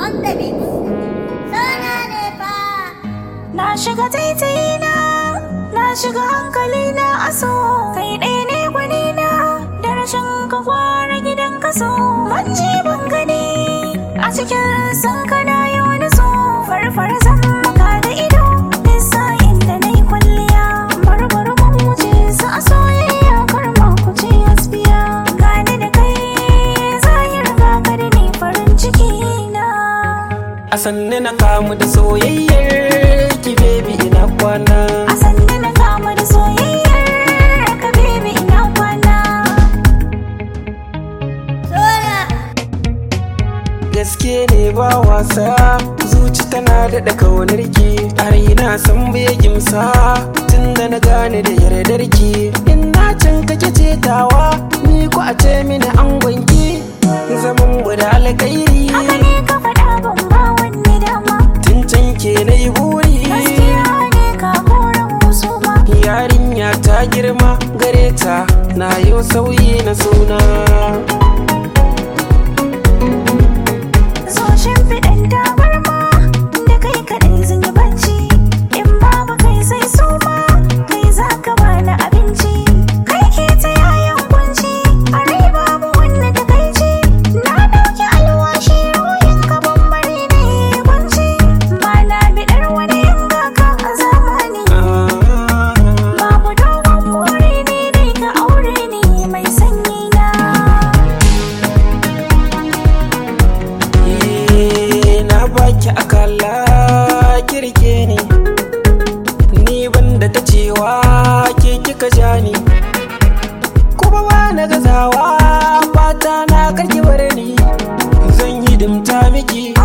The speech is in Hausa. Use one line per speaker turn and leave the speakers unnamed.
on the beat. Sana ne fa.
Na shiga taitayina, na shiga hankalina a so. Kai ɗaya ne gwanina, da rashin ka gwara gidan kaso. Ban je ban gani, a cikin san kana yi wani so. Farfara zan maka da ido, nisa inda na yi kwalliya. Barbar mun wuce su a soyayya kar ma ku ce asbiya. Gani da kai, zahir ga ka da ni farin ciki na.
A sanne na kamu da soyayyar ki baby ina kwana
A sanda na kama da soyayyar ka baby ina kwana
Soya.
Gaske ne ba wasa zuci tana daɗa kaunar ki a raina san bai gimsa tun da na gane da yardar ki in na can kake cetawa ni ko a ce mini angon ki zaman mu da alkairi
Haka ne ka faɗa ban ba wani dama
tun can ke na yi buri
Gaskiya ne ka koran wasu ma
yarinya ta girma gare ta na yau sauyi na suna
So shimfiɗan tabarma da kai kaɗai zan yi bacci In babu kai sai su ma kai za ka bani abinci Kai ke ta yayan kunci a rai babu wanda ta kai ci Na ɗauki alwashi ruhin ka bambari ne kunci Ba na biɗar wani yanga ka a zamani
Ah.
Babu dogon buri ne dai ka aure ni mai sanyi na
Eh, na baki akala kirke ni ni banda ta cewa ke kika ja ni kuma ba na gazawa fata na karki bar ni zan yi dimta miki